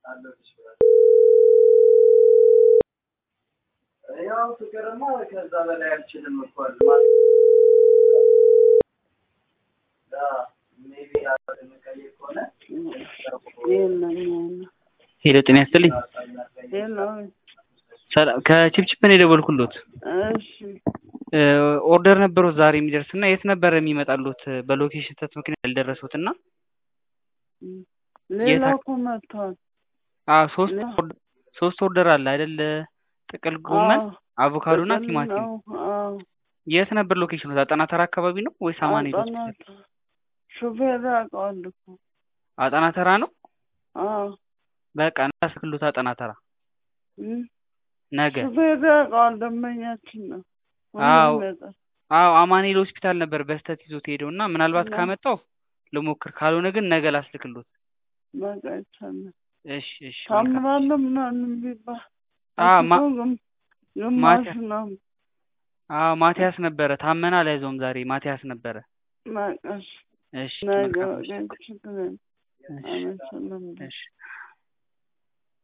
ያው ፍቅርማ ከዛ በላይ አልችልም እኮ ሜቢ የምቀይር ከሆነ ሄሎ ጤና ይስጥልኝ። ሄሎ ሰላም ከቺፕቺፕ ነው የደወልኩሎት። እሺ ኦርደር ነበሩት ዛሬ የሚደርስ እና የት ነበር የሚመጣሉት? በሎኬሽን ስህተት ምክንያት ያልደረሱት እና ሌላ እኮ መጥቷል። አዎ ሶስት ኦርደ- ሶስት ኦርደር አለ አይደል? ጥቅል ጎመን፣ አቮካዶ እና ጥቅል ቲማቲም። ነው። አዎ የት ነበር ሎኬሽኑ? አጣና ተራ አካባቢ ነው ወይስ አማኑኤል ሆስፒታል? አጣናታ ሹፌር ያውቀዋል እኮ። አጣና ተራ ነው። አዎ በቃ እናስክሉት አጣና ተራ እም፣ ነገ። ሹፌር ያውቀዋል። ደንበኛችን ነው። አዎ። ሁሉም ያውቃል። አዎ አማኑኤል ሆስፒታል ነበር በስተት ይዞት ሄደው እና ምናልባት እና? ካመጣው ልሞክር፣ ካልሆነ ግን ነገ ላስልክሎት። በቃ ይቻላል። እሺ እሺ መልካም። ታምራለህ ምናምን ቢባል አዎ ማ- አስቶ ግም- ግማሽ ማታ- ነው። አዎ ማቲያስ ነበረ ታመና አልያዘውም ዛሬ ማቲያስ ነበረ። በቃ እሺ፣ እሺ ነገ መልካም በቃ እሺ ችግር የለም። እሺ አመሰግናለሁ። እሺ